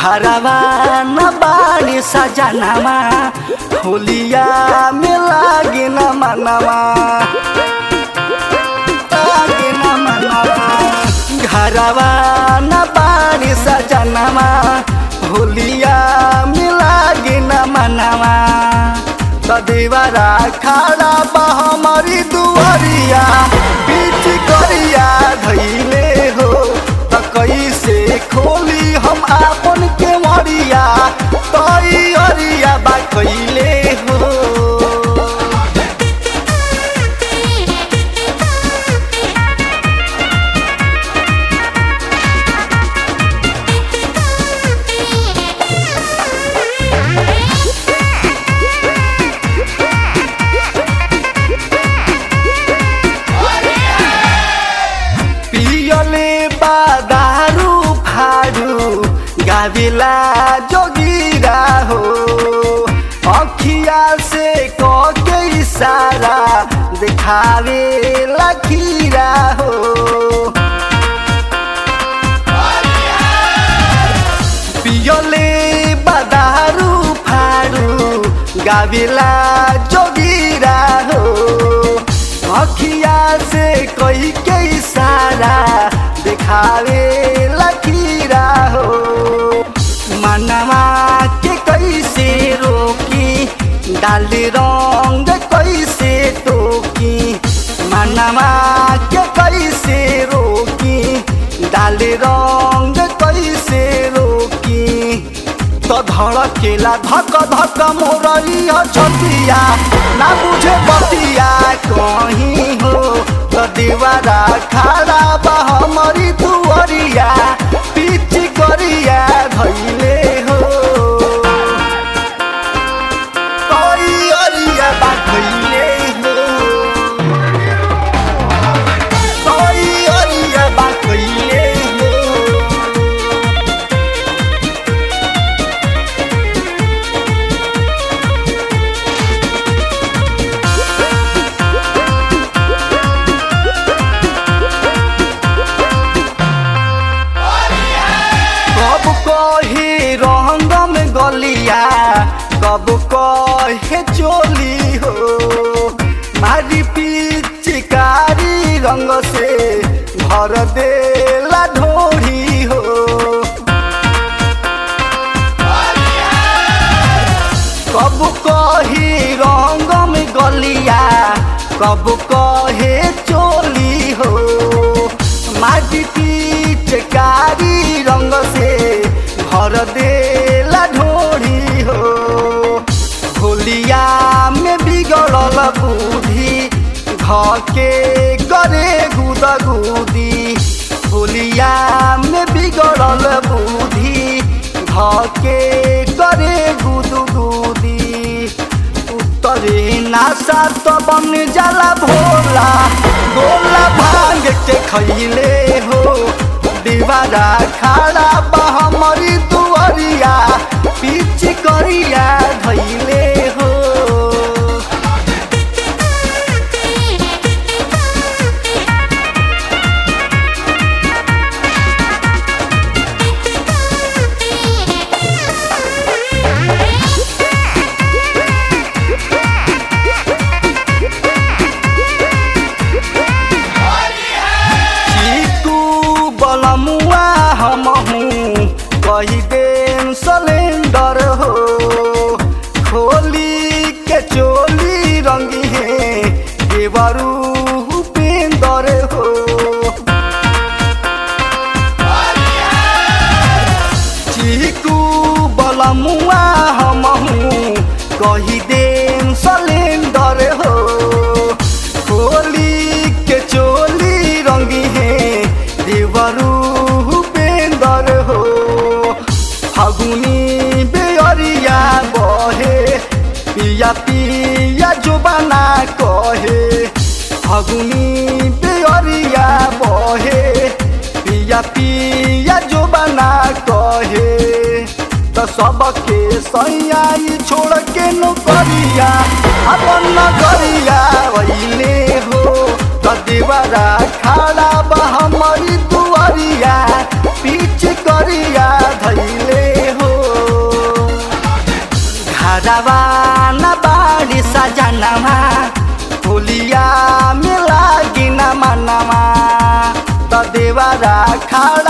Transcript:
घरवा न बाड़ी सजनवा होलिया में लागे न मनवा लागे न मनवा घरवा न बाड़ी सजनवा होलिया में लागे न मनवा तदेवरा खड़ा बा हमारी दुआरिया बीच करिया धैले हो त कैसे खोली हम आपन के मरिया तई अरिया बा कैले हो पियले बादारू फारू गाविला जोगिरा हो अखिया से कके इशारा दिखावे लखीरा हो पियले बादारू फारू गाविला जोगिरा हो अखिया से कोई के इशारा दिखावे लकीरा हो मनवा के कैसे रोकी डाल रंग कैसे टोकी मनवा के कैसे रोकी डाल रंग कैसे रोकी तो धड़केला धक धक मोरई छतिया ना बुझे बतिया कहीं हो तो दीवारा खड़ा बा हमारी दुआरिया पीछ करिया धैले हो कोई अरिया बा धैले हो कोई अरिया बा धैले हो कब कहे रंग में गलिया कब कहे चोली हो मारी पिचकारी रंग से भर देला ढोरी हो कब कहे रंग में गलिया कब कहे चोली हो माटी पिचकारी रंग से भर देला ढोरी हो होलिया में बिगड़ल बुद्धि घके करे गुदगुदी होलिया में बिगड़ल बुद्धि घके करे गुदगुदी उत्तरे नासा तो बन जाला भोला गोला भांग के खैले हो दीवारा खड़ा बा हमारी दुआरिया पीछ करिया धैले हो चीकू बलमुआ हम हूँ कही देन सिलेंडर हो खोली के चोली रंगी है देवरू उपेंदर हो चीकू बलमुआ हम हूँ कही देन सिलेंडर हो खोली के चोली रंगी है देवरू उपेंदर हो फगुनी बेअरिया बहे पिया पिया जुबाना कहे फगुनी बेअरिया बहे पिया पिया जुबाना कहे त सबके सैयाई छोड़ के नौकरिया अपन नगरिया वैले हो त देवरा खड़ा बा हमारी दुआरिया पीछ करिया धैले हो घरवा न बाड़ी सजनवा होलिया में लागी न मनवा त देवरा खाड़